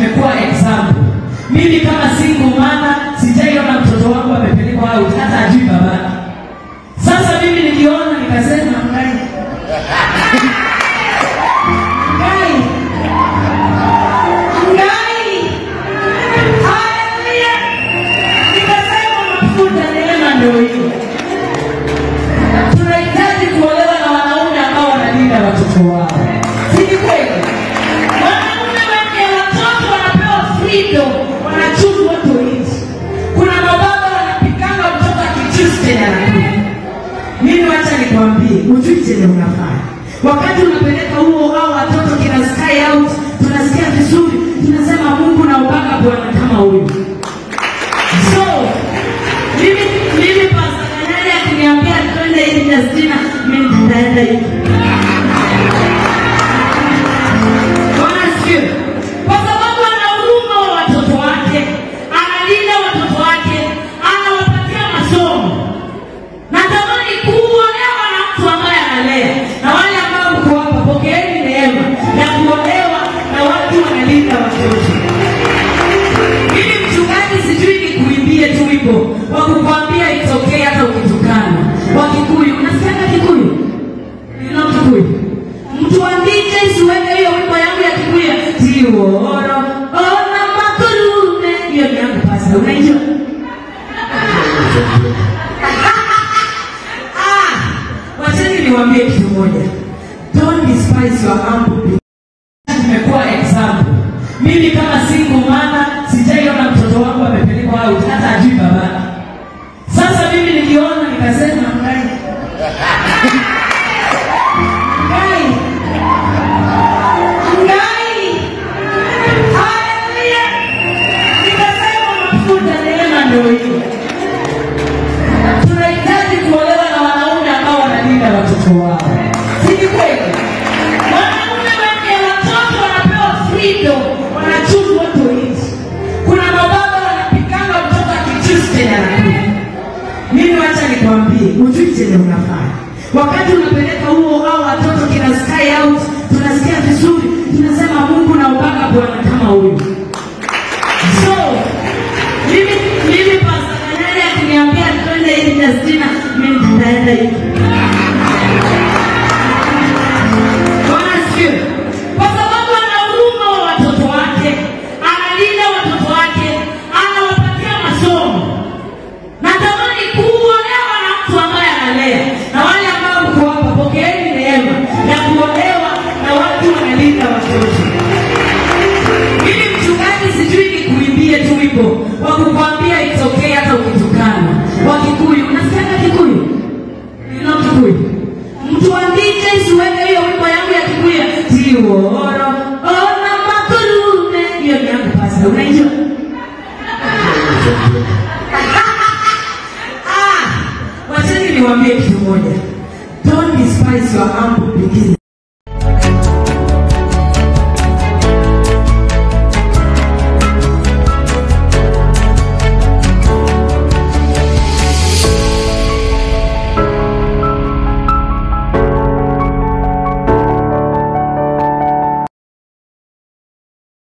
tumekuwa example. Mimi kama single mama sijaiona mtoto wangu amepelekwa out hata ajui babake. Sasa mimi niliona nikasema, ngai ngai ngai, haleluya! Nikasema mafuta neema ndio hiyo. Tunahitaji kuolewa na wanaume ambao wanalinda watoto wao, si ni kweli? Wanaume wenye watoto wanapewa freedom, wanachuzu watu wengi. Kuna mababa wanapiganga mtoto akichuzi chenye anakuja. Mimi wacha nikwambie, ujui chenye unafanya wakati unapeleka huo au watoto kina sky out, tunasikia vizuri, tunasema Mungu na upaka Bwana kama huyu. So mimi mimi Pastor Kanyari akiniambia twende hivi Justina, mimi nitaenda hivi. Bwana asifiwe. Kwa sababu ana huruma wa watoto wake, analinda watoto wake, anawapatia masomo. Natamani kuolewa na mtu ambaye analea, na wale ambao mko hapa, pokeeni neema ya kuolewa na watu wanalinda watoto. Mimi mchungaji, sijui nikuimbie tu wimbo wa kukwambia it's okay hata ukitukana. Wa Kikuyu, unasikiaga Kikuyu? You know Kikuyu? Mtu wa DJ siweke hiyo wimbo yangu ya Kikuyu. Tiworo, ona makurume. Hiyo ni yangu pasa, unaijua? Ah, wacheni niwaambie kitu moja. Don't despise your humble beginnings. Tumekuwa example. Mimi kama single mama sijaiona mtoto wangu amepelekwa out hata ajui babake. Sasa mimi niliona nikasema, ngai ngai ngai, haleluya! Nikasema mafuta neema ndio hiyo. Tunahitaji kuolewa na wanaume ambao wanalinda watoto wao, si ni kweli? Wanaume wenye watoto wanapewa freedom, wanachuzu watu wengi. Kuna mababa wanapiganga mtoto akichuzi chenye anakuja. Mimi wacha nikwambie, ujui chenye unafanya wakati unapeleka huo au watoto kina sky out, tunasikia vizuri, tunasema Mungu na upaka Bwana kama huyu. So mimi mimi Pastor Kanyari akiniambia twende hivi Justina, mimi nitaenda hivi. Bwana asifiwe. Kwa sababu ana huruma wa watoto wake, analinda watoto wake, anawapatia masomo. Natamani kuolewa na mtu ambaye analea, na wale ambao mko hapa, pokeeni neema ya kuolewa na watu wanalinda watoto. Mimi mchungaji, sijui nikuimbie tu wimbo wa kukwambia it's okay hata ukitukana. Wa Kikuyu, unasikiaga Kikuyu? You know Kikuyu? Mtu wa DJ siweke hiyo wimbo yangu ya Kikuyu. Tiworo, ona makurume. Hiyo ni yangu pasa, unaijua? Ah, wacheni niwaambie kitu moja. Don't despise your humble beginnings.